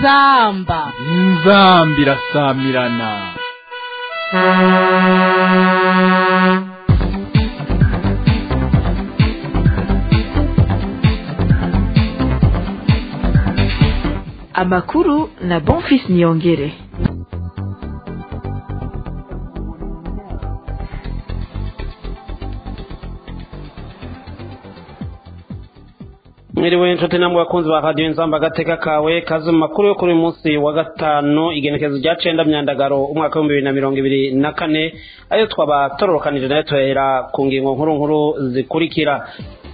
inzamba inzamba irasamirana amakuru na bonfis niyongere mwiriwe inshuti namwe bakunzi ba radiyo inzamba agateka kawe kazi mu makuru yo kuri uyu munsi wa gatanu igenekezo rya cenda myandagaro umwaka w'ibihumbi bibiri na mirongo ibiri na kane ayo twaba tororokanije nayo tuhera ku ngingo nkuru nkuru zikurikira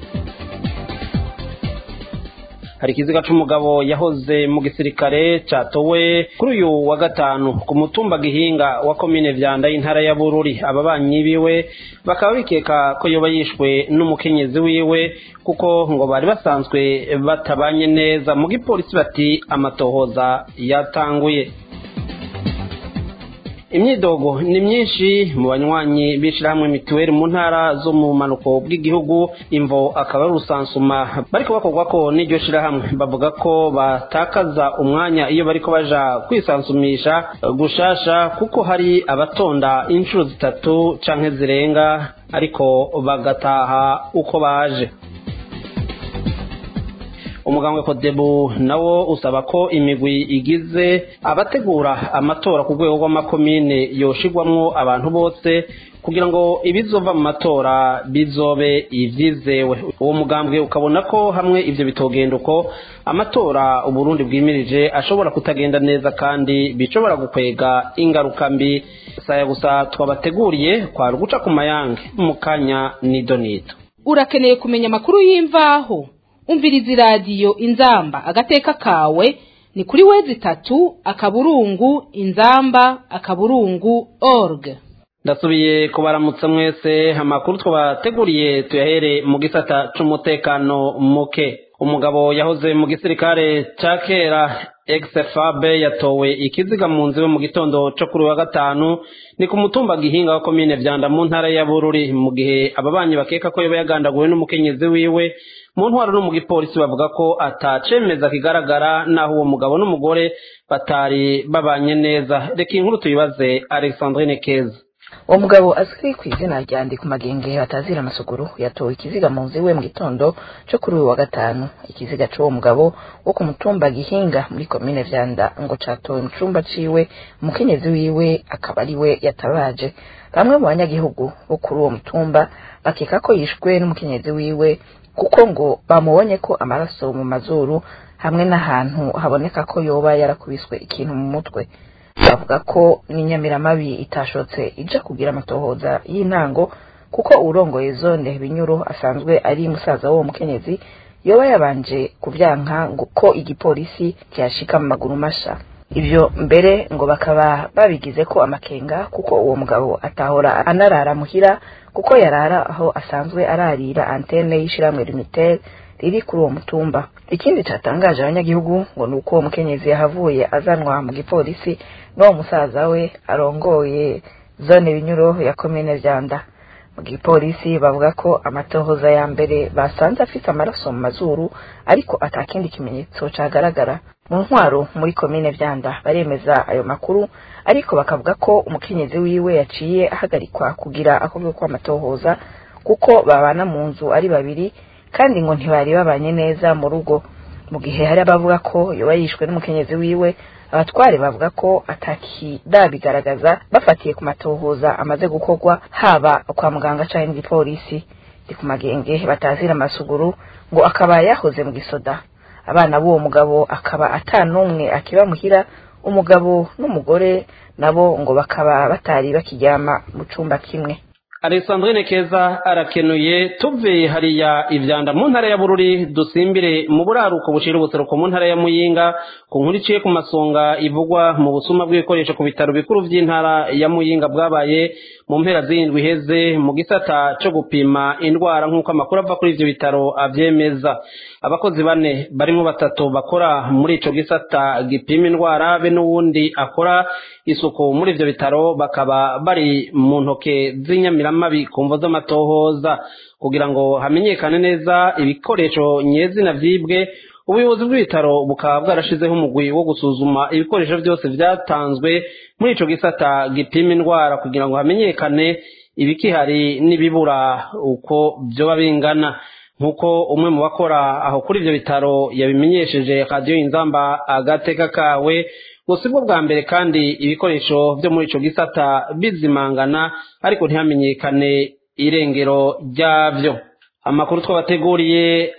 hari ikiziga c'umugabo yahoze mu gisirikare catowe kuri uyu wa gatanu ku mutumba gihinga wa komine vyanda y'intara ya bururi ababanyi biwe bakaba bikeka ko yoba yishwe n'umukenyezi wiwe kuko ngo bari basanzwe batabanye neza mu gipolisi bati amatohoza yatanguye imyidogo ni myinshi mu banywanyi b'ishirahamwe mituweli mu ntara zo mu manuko bw'igihugu imvo akaba ari urusansuma bariko bakorwa ko n'iryo shirahamwe bavuga ko batakaza umwanya iyo bariko baja kwisansumisha gushasha kuko hari abatonda inshuro zitatu canke zirenga ariko bagataha uko baje umugambwe kodebu nawo usaba ko imigwi igize abategura amatora ku rwego rw'amakomine yoshigwamwo abantu bose kugira ngo ibizova mu matora bizobe ivyizewe uwo mugambwe ukabona ko hamwe ivyo bitogenda uko amatora uburundi bwimirije ashobora kutagenda neza kandi bishobora gukwega ingaruka mbi saya gusa twabateguriye kwari uguca ku mayange mu kanya nido nido urakeneye kumenya amakuru y'imvaho umviriza iradiyo inzamba agateka kawe ni kuri wezi itatu akaburungu inzamba akaburungu org ndasubiye kubaramutsa mwese amakuru twabateguriye tuyahere mu gisata c'umutekano muke umugabo yahoze mu gisirikare ca kera exfabe yatowe ikiziga mu nzu mu gitondo co kuri wa gatanu ni ku mutumba gihinga wa komine vyanda mu ntara ya bururi mu gihe ababanyi bakeka ko yoba yagandaguwe n'umukenyezi wiwe mu ntwaro no mu gipolisi bavuga ko atacemeza kigaragara naho uwo mugabo n'umugore batari babanye neza reka inkuru tuyibaze alexandrine keza uwo mugabo azwi ku izina rya ndi ku magenge batazira amasuguru yatowe ikiziga mu nzu iwe mu gitondo cyo kuri uyu wa gatanu ikiziga c'uwo mugabo wo ku mutumba gihinga muri komine vyanda ngo catowe mu cumba ciwe umukenyezi wiwe akaba ari we yatabaje bamwe mu banyagihugu bo kuri uwo mutumba bakeka ko yishwe n'umukenyezi wiwe kuko ngo bamubonye ko amaraso mu mazuru hamwe n'ahantu haboneka ko yoba yarakubiswe ikintu mu mutwe bavuga ko n'inyamiramabi itashotse ija kugira amatohoza y'intango kuko urongoye zone binyuro asanzwe ari musaza w'uwo mukenyezi yoba yabanje kubyanka ngo ko igipolisi cyashika mu maguru masha ivyo mbere ngo bakaba babigize ko amakenga kuko uwo mugabo atahora anarara muhira kuko yarara aho asanzwe ararira antene y'ishiramwe limitel riri kuri uwo mutumba ikindi catangaje abanyagihugu ngo ni uko uwo mukenyezi yahavuye azanwa mu gipolisi n'uwo musaza we arongoye zone binyuro ya komine vyanda mu gipolisi bavuga ko amatohoza ya mbere basanze afise amaraso mu mazuru ariko atakindi kimenyetso cagaragara mu ntwaro muri komine vyanda baremeza ayo makuru ariko bakavuga ko umukenyezi wiwe yaciye ahagarikwa kugira akorwe ko amatohoza kuko babana mu nzu ari babiri kandi ngo ntibari babanye neza mu rugo mu gihe hari abavuga ko yoba yishwe n'umukenyezi wiwe abatware bavuga ko atakidabigaragaza bafatiye ku matohoza amaze gukorwa haba kwa muganga canke mu gipolisi ndi ku magenge batazira amasuguru ngo akaba yahoze mu gisoda abana b'uwo mugabo akaba ata n'umwe akiba muhira umugabo n'umugore nabo ngo bakaba batari bakiryama mu cumba kimwe alexandrine keza arakenuye tuve hariya ivyanda mu ntara ya bururi dusimbire mu buraruko bushira ubuseruko mu ntara ya muyinga ku nkuru iciye ku masonga ivugwa mu busuma bw'ibikoresho ku bitaro bikuru vy'intara ya muyinga bwabaye mu mpera z'indwi iheze mu gisata co gupima indwara nk'uko amakuru ava kuri ivyo bitaro avyemeza abakozi bane barimwo batatu bakora muri ico gisata gipima indwara be n'uwundi akora isuku muri ivyo bitaro bakaba bari mu ntoke z'inyamiramabi ku mvo z'amatohoza kugira ngo hamenyekane neza ibikoresho nyezina vyibwe ubuyobozi bw'ibitaro bukaba bwarashizeho umugwi wo gusuzuma ibikoresho byose byatanzwe muri ico gisata gipima indwara kugira ngo hamenyekane ibikihari n'ibibura uko vyoba bingana nk'uko umwe mu bakora aho kuri ivyo bitaro yabimenyesheje radiyo inzamba agateka kawe gusa bwo bwa mbere kandi ibikoresho vyo muri ico gisata bizimangana ariko ntihamenyekane irengero ryavyo amakuru twabateguriye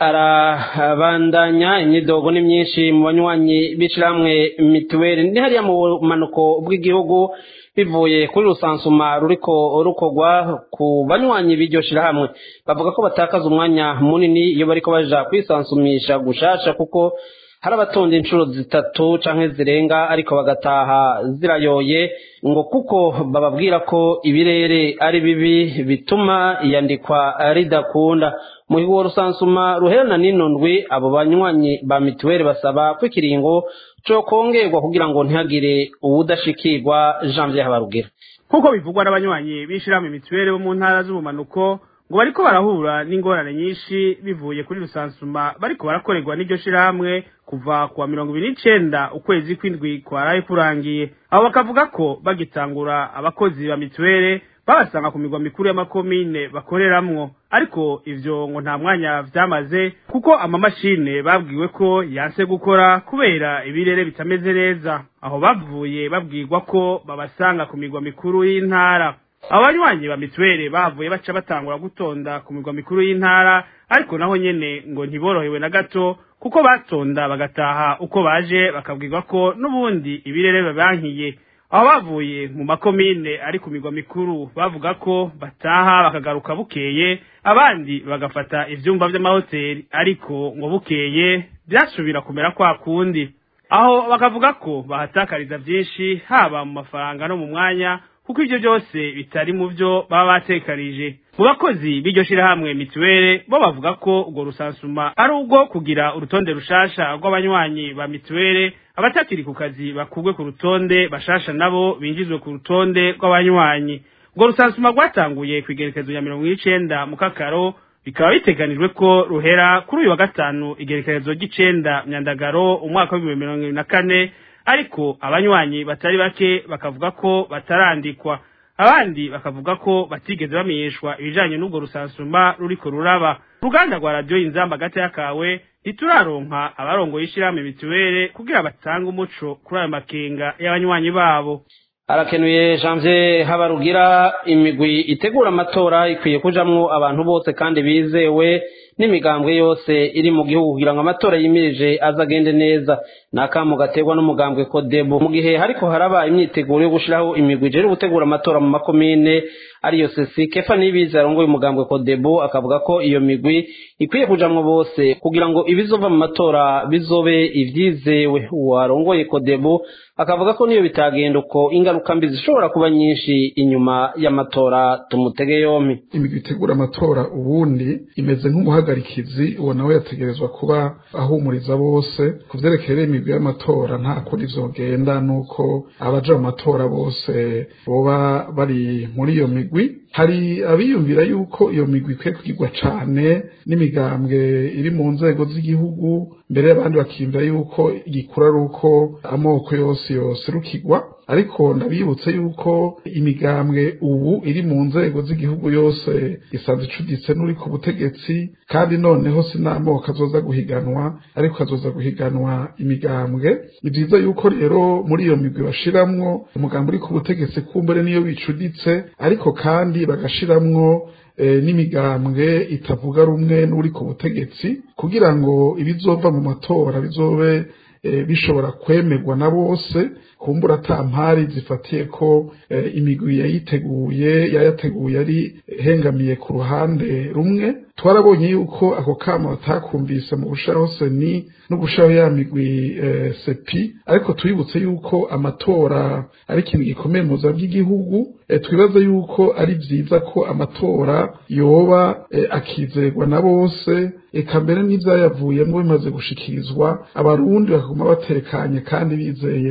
arabandanya imyidogo ni myinshi mu banywanyi b'ishirahamwe mituweli ni hariya mu bumanuko bw'igihugu bivuye kuri rusansuma ruriko rukorwa ku banywanyi b'iryo shirahamwe bavuga ko batakaza umwanya munini iyo bariko baja kwisansumisha gushasha kuko hari abatonda inshuro zitatu canke zirenga ariko bagataha zirayoye ngo kuko bababwira ko ibirere ari bibi bituma iyandikwa ridakunda mu higo rusansuma ruherana n'ino ndwi abo banywanyi ba mituweli basaba ko ikiringo co kongerwa kugira ngo ntihagire uwudashikirwa janvier habarugira nk'uko bivugwa n'abanywanyi b'ishirahamwe mituweli bo mu ntara z'ubumanuko ngo bariko barahura n'ingorane nyinshi bivuye kuri rusansuma bariko barakorerwa n'iryo shirahamwe kuva kuwa mirongo ibiri n'icenda ukwezi kw'indwi kwaraye kurangiye abo bakavuga ko bagitangura abakozi ba mituweli babasanga ku migwa mikuru y'amakomine bakoreramwo ariko ivyo ngo nta mwanya vyamaze kuko amamashine babwiwe ko yanse gukora kubera ibirere bitameze neza aho bavuye babwirwa ko babasanga ku migwa mikuru y'intara abanywanyi ba mituweli bavuye baca batangura gutonda ku migwa mikuru y'intara ariko naho nyene ngo ntiborohewe na gato kuko batonda bagataha uko baje bakabwirwa ko n'ubundi ibirere babankiye aho bavuye mu makomine ari ku migwa mikuru bavuga ko bataha bakagaruka bukeye abandi bagafata ivyumba vy'amahoteli ariko ngo bukeye vyasubira kumera kwa kundi aho bakavuga ko bahatakariza vyinshi haba mu mafaranga no mu mwanya kuko ivyo byose bitari mu vyo baba batekarije mu bakozi b'iryo shirahamwe mituwele bo bavuga ko urwo rusansuma ari ubwo kugira urutonde rushasha rw'abanywanyi ba mituwele abatakiri ku kazi bakugwe ku rutonde bashasha nabo binjizwe ku rutonde rw'abanywanyi urwo rusansuma rwatanguye ku igerekezo ya mirongo n'icenda mu kakaro bikaba biteganijwe ko ruhera kuri uyu wa gatanu igerekezo ry'icenda myandagaro umwaka w'ibihumbi mirongo ibiri na kane ariko abanywanyi batari bake bakavuga ko batarandikwa abandi bakavuga ko batigeze bamenyeshwa ibijanye n'ubwo rusansuma ruriko ruraba uruganda rwa radiyo inzamba gata yakawe ntituraronka abarongoye ishirahamwe mituwele kugira batange umuco kuri ayo makenga y'abanywanyi babo arakenuye janvier habarugira imigwi itegura amatora ikwiye kujamwo abantu bose kandi bizewe n'imigambwe yose iri mu gihugu kugira ngo amatora yimirije azagende neza ni akamu gaterwa n'umugambwe kodebo mu gihe hariko haraba imyiteguro yo gushiraho imigwi ijere gutegura amatora mu makomine ariyo sesi kefa nibizi arongoye umugambwe kodebo akavuga ko iyo migwi ikwiye kujamwo bose kugira ngo ibizova mu matora bizobe ivyizewe uwarongoye kodebo akavuga ko niyo bitagenda uko ingaruka mbi zishobora kuba nyinshi inyuma y'amatora tumutege yompi imigwi itegura amatora ubundi imeze nk'umuhagarikizi uwo nawe yategerezwa kuba ahumuriza bose ku vyerekeye rero imigwi y'amatora nta kuri vyogenda nuko abaja mu matora bose boba bari muri iyo migwi hari abiyumvira yuko iyo migwi ikwiye kugirwa cane n'imigambwe iri mu nzego z'igihugu mbere y'abandi bakiyumvira yuko igikura ari uko amoko yose yoserukirwa ariko ndabibutse yuko imigambwe ubu iri mu nzego z'igihugu yose isanzwe icuditse n'uri ku butegetsi kandi noneho sinamoko azoza guhiganwa ariko azoza guhiganwa imigambwe ni vyiza yuko rero muri iyo migwi bashiramwo umugambi uri ku butegetsi kumbure niyo bicuditse ariko kandi bagashiramwo n'imigambwe itavuga rumwe n'uri ku butegetsi kugira ngo ibizova mu matora bizobe bishobora kwemerwa na bose kumbura ata mpari zifatiye ko imigwi yayiteguye yayateguye ari hengamiye ku ruhande rumwe twarabonye yuko ako kama batakumvise mu gushaho seni no gushaho ya migwi sepi ariko twibutse yuko amatora ari ikintu gikomeye mu buzima bw'igihugu twibaza yuko ari byiza ko amatora yoba akizerwa na bose eka mbere n'ibyayavuyemo bimaze gushikirizwa abarundi bakaguma batekanye kandi bizeye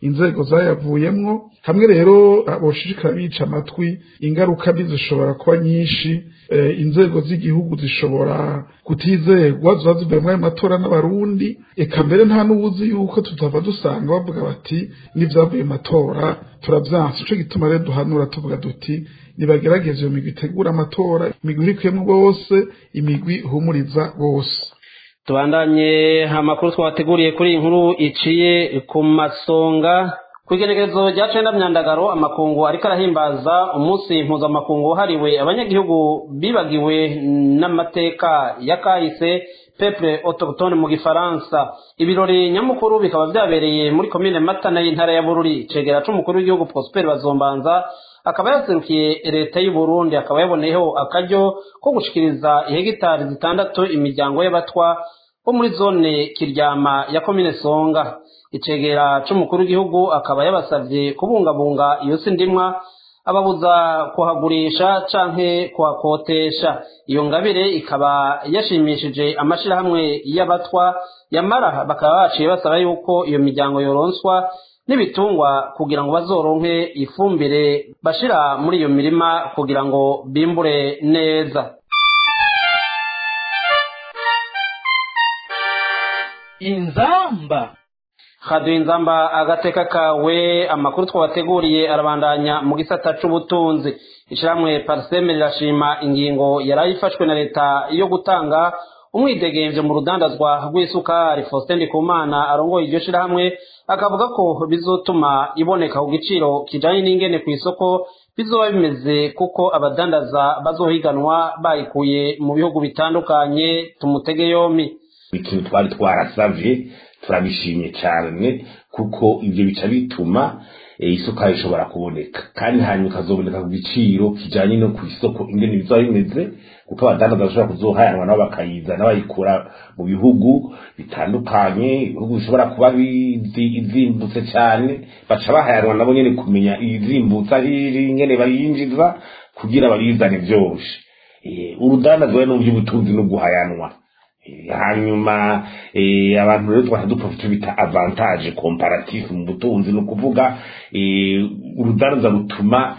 inzego zayavuyemwo hamwe rero boshishikara bica amatwi ingaruka mbi zishobora kuba nyinshi inzego z'igihugu zishobora kutizerwa ziba zivuye muri ayo matora n'abarundi eka mbere nta n'ubuzi yuko tutava dusanga bavuga bati n'ibyavuye matora turavyanse ico gituma rero duhanura tuvuga duti nibagerageze iyo migwi itegura amatora imigwi irikuyemwo bose imigwi ihumuriza bose tubandanye amakuru twabateguriye kuri iyi nkuru iciye ku masonga ku igenekerezo rya cenda myandagaro amakungu ariko arahimbaza umunsi mpuzamakungu wahariwe abanyagihugu bibagiwe n'amateka ya kahise peple autochtone mu gifaransa ibirori nyamukuru bikaba vyabereye muri komine matana y'intara ya bururi cegera c'umukuru w'igihugu prosper bazombanza akaba yaserukiye leta y'u Burundi akaba yaboneyeho akaryo ko gushikiriza ihegitari zitandatu imiryango y'abatwa bo muri zone kiryama ya komine songa icegera c'umukuru w'igihugu akaba yabasavye kubungabunga iyo si ndimwa ababuza kuhagurisha canke kuhakotesha iyo ngabire ikaba yashimishije amashirahamwe y'abatwa yamara bakaba baciye basaba yuko iyo miryango yoronswa n'ibitungwa kugira ngo bazoronke ifumbire bashira muri iyo mirima kugira ngo bimbure neza inzamba haduye inzamba agateka kawe amakuru twabateguriye arabandanya mu gisata c'ubutunzi ishiramwe pariseme rirashima ingingo yarayifashwe na leta yo gutanga umwidegemvye mu rudandazwa rw'isukari Faustin Ndikumana arongoye iryo shirahamwe akavuga ko bizotuma iboneka ku giciro kijanye n'ingene ku isoko bizoba bimeze kuko abadandaza bazohiganwa bayikuye mu bihugu bitandukanye tumutege yompi ikintu twari twarasavye turabishimye cyane kuko ibyo bica bituma isukari ishobora kuboneka kandi hanyuma ikazoboneka ku giciro kijanye no ku isoko ingene bizaba bimeze kuko abadandaza bashobora kuzohayanwa nabo bakayizana bayikura mu bihugu bitandukanye ibihugu bishobora kuba bizimbutse cyane baca bahayanwa nabo nyene kumenya iyizimbutse ahiri ingene bayinjiza kugira babizane vyoroshe urudandaza we n'uvy'ubutunzi no guhayanwa hanyuma abantu rero twahita dupfa icyo bita avantage comparative mu butunzi ni ukuvuga urudandaza rutuma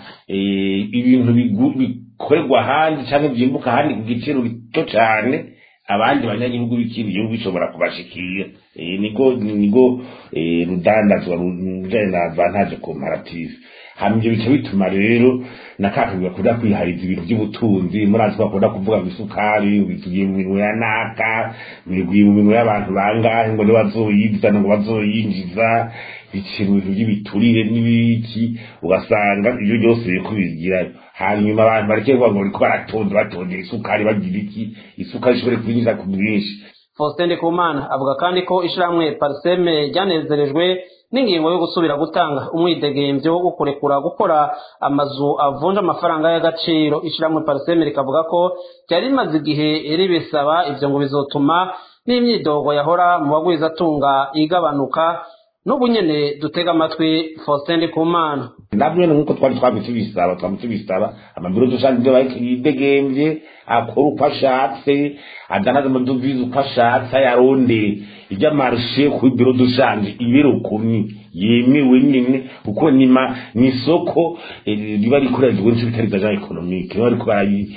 ibintu bikorerwa ahandi cyangwa byimbuka ahandi ku giciro gito cyane abandi banyagihugu b'ikindi gihugu bishobora kubashikira nigo nigo rudandazwa rujanye na avantage comparative hama ivyo bica bituma rero nakakabwa kuda kwihariza ibintu by'ubutunzi murazi ko bakunda kuvuga ngo isukari bigiye mu minwe ya naka bigiye mu minwe y'abantu bangahe ngo nibazoyizana ngo bazoyinjiza biciye mu bintu by'ibiturire n'ibiki ugasanga ibyo byose biriko bigirayo hanyuma abantu bareke kuvuga ngo bariko baratonda batondera isukari bagira iki isukari ishobore kwinjiza ku bwinshi Faustin Ndikumana avuga kandi ko ishiramwe Parseme ryanezerejwe n'ingingo yo gusubira gutanga umwidegemvyo wo kurekura gukora amazu avunja amafaranga y'agaciro ishiramwe Parseme rikavuga ko ryari rimaze igihe ribisaba ivyo ngo bizotuma n'imyidogo yahora mu bagwizatunga igabanuka n'ubu nyene dutega amatwi Faustin Ndikumana nabwo nk'uko twari twamye tubisaba twamye tubisaba amabiro dushaka ibyo yidegemvye akora uko ashatse adanaza amadovize uko ashatse ayarondere ibyo amarshe ku biro dushanje ibiro kumi yemewe nyine kuko nima ni isoko riba rikorerwa n'icyo bitari za economique riba riko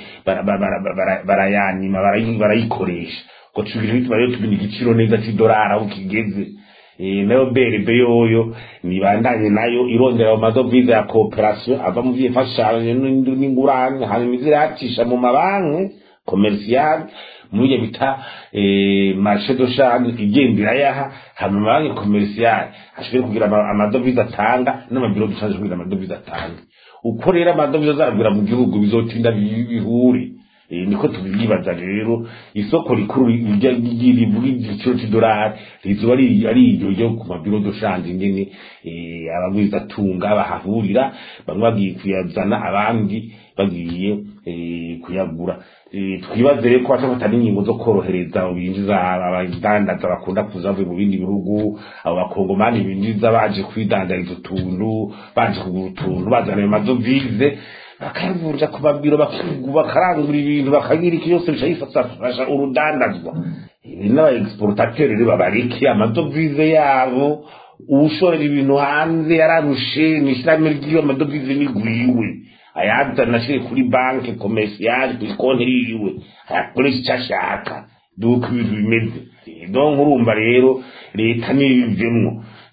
barayanima barayikoresha ngo tubiri bituma rero tumenya igiciro neza c'idolari aho kigeze nayo berebe yoyo nibandanye nayo irondera mu madovize ya kooperasiyo ava mu vyifashanyo n'ingurane hanyuma iziracisha mu mabanki komersiyali muri iyo bita marshe do shanje igenda irayaha hanyuma amabanki komersiyali ashobore kugira amadovize atanga n'amabiro dushanje kugira amadovize atanga uko rero amadovize azagwira mu gihugu bizotinda bihure niko tubibaza rero isoko rikuru rivuga igiciro c'idolari rizoba ari iryo ryo ku mabiro doshanje ingene abagwizatunga bahahurira bamwe bagiye kuyazana abandi bagiye kuyagura twibaze rero ko bacafata n'ingingo zo korohereza binjiza abadandaza bakunda kuza bavuye mu bindi bihugu abo bakongomani binjiza baje kwidandariza utuntu baje kugura utuntu bazana ayo madovize bakavunja ku mabiro bakarangura ibintu bakagira iki yose bica yifasha urudandazwa n'aba exportateur rero babareke amadovize yabo uwushorera ibintu hanze yararushe ni ishyirahamwe ry'amadovize n'igwiwe ayazana ashire kuri banki komersiyali kuri konti yiwe ayakoresha icyo ashaka duko ibintu bimeze donc urumva rero leta nibivemwo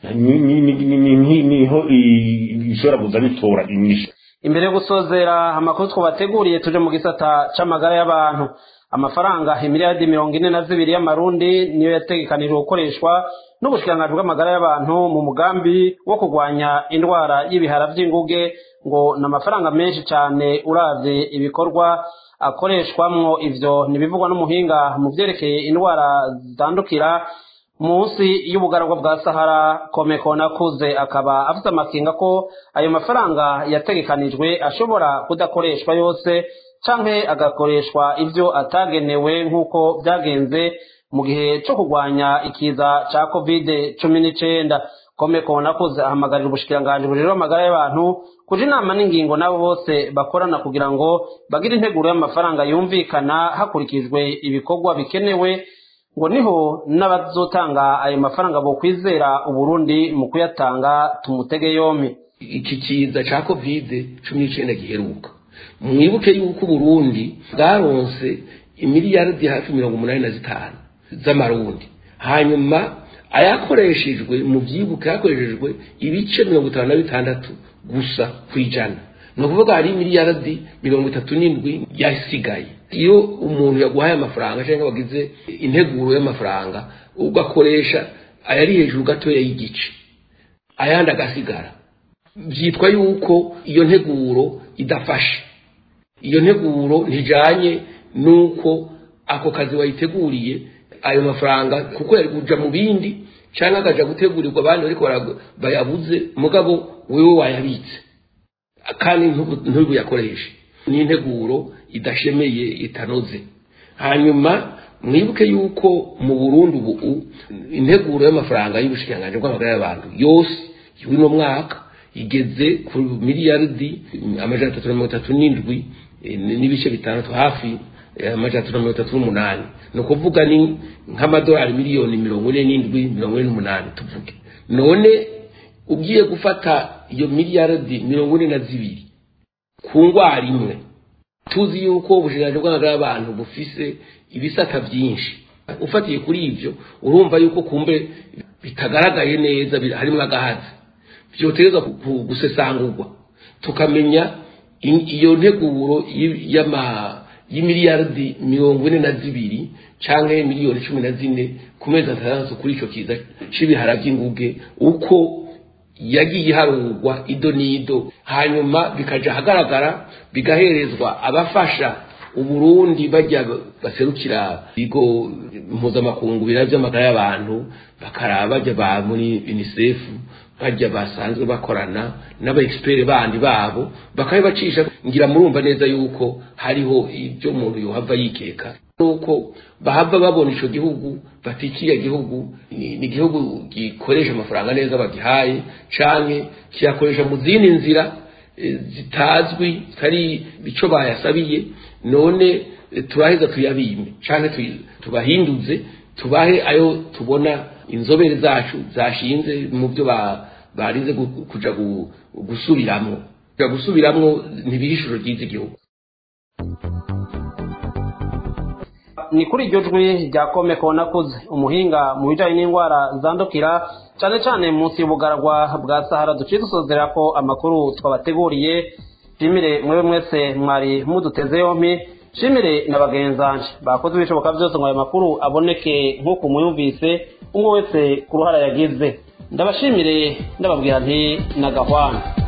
niho ishobora kuza bitora inyishu imbere yo gusozera amakuru twabateguriye tuje mu gisata c'amagara y'abantu amafaranga imiliyaridi mirongo ine na zibiri y'amarundi niyo yategekanijwe gukoreshwa n'ubushikiranganji bw'amagara y'abantu mu mugambi wo kurwanya indwara y'ibihara vy'inguge ngo ni amafaranga menshi cane uravye ibikorwa akoreshwamwo ivyo ntibivugwa n'umuhinga mu vyerekeye indwara zitandukira munsi y'ubugaragwa bwa sahara komeko nakuze akaba afite amakinga ko ayo mafaranga yategekanijwe ashobora kudakoreshwa yose canke agakoreshwa ivyo atagenewe nk'uko vyagenze mu gihe co kurwanya ikiza ca covid cumi n'icenda komeko nakuze ahamagarira ubushikiranganji bujejwe amagara y'abantu kuja inama n'ingingo nabo bose bakorana kugira ngo bagire integuro y'amafaranga yumvikana hakurikijwe ibikorwa bikenewe ngo niho n'abazotanga ayo mafaranga bokwizera uburundi mu kuyatanga tumutege yompi iki kiza ca kovide cumi n'icenda giheruka mwibuke yuko uburundi bwaronse imiliyaridi hafi mirongo umunani na zitanu z'amarundi hanyuma ayakoreshejwe mu vyibuka yakoreshejwe ibice mirongo itanu na bitandatu gusa kw'ijana ni ukuvuga hari imiliyaridi mirongo itatu n'indwi yasigaye iyo umuntu yaguhaye amafaranga cyangwa wagize integuro y'amafaranga ugakoresha ayari hejuru gatoya y'igice ayandi agasigara byitwa yuko iyo nteguro idafashe iyo nteguro ntijanye n'uko ako kazi wayiteguriye ayo mafaranga kuko yari kuja mu bindi cyangwa akaja gutegurirwa abandi bariko bayabuze mugabo wewe wayabitse kandi ntubuyakoreshe ni integuro idashemeye itanoze hanyuma mwibuke yuko mu burundi ubu integuro y'amafaranga y'ubushikiranganji bw'amagara y'abantu yose y'uno mwaka igeze ku miliyaridi amajana atatu na mirongo itatu n'indwi n'ibice bitandatu hafi amajana atatu na mirongo itatu n'umunani ni ukuvuga ni nk'amadolari miliyoni mirongo ine n'indwi mirongo ine n'umunani tuvuge none ugiye gufata iyo miliyaridi mirongo ine na zibiri ku ndwara imwe tuzi yuko ubushikiranganji bw'amagara y'abantu bufise ibisata byinshi ufatiye kuri ibyo urumva yuko kumbe bitagaragaye neza harimo agahazi byotereza gusesangurwa tukamenya iyo nteguro y'imiliyaridi mirongo ine na zibiri cyangwa miliyoni cumi na zine ku mezi atandatu kuri icyo kiza c'ibihara by'inguge uko yagiye iharurwa ido n'ido hanyuma bikaja ahagaragara bigaherezwa abafasha uburundi bajya baserukira ibigo mpuzamakungu bira by'amagara y'abantu bakaraba bajya ba muri unicef bajya basanzwe bakorana n'aba expert bandi babo bakabibacisha ngira murumva neza yuko hariho ibyo umuntu yohava yikeka nuko bahava babona ico gihugu bati kiriya gihugu ni igihugu gikoresha amafaranga neza bagihaye canke kiyakoresha mu zindi nzira zitazwi zitari ico bayasabiye none turaheza tuyabime canke tubahinduze tubahe ayo tubona inzobere zacu zashinze mu byo barize kuja gusubiramwo kuja gusubiramwo ntibihishuro ryiza igihugu ni kuri iryo jwi rya komeko nakuze umuhinga mu bijanye n'indwara zandukira cyane cyane munsi y'ubugaragwa bwa sahara duciye dusozera ko amakuru twabateguriye shimire mwewe mwese mwari muduteze yompi shimire na bagenzanje bakoze ibishoboka byose ngo ayo makuru aboneke nk'uko muyumvise umwe wese ku ruhara yagize ndabashimire ndababwira nti nagahwana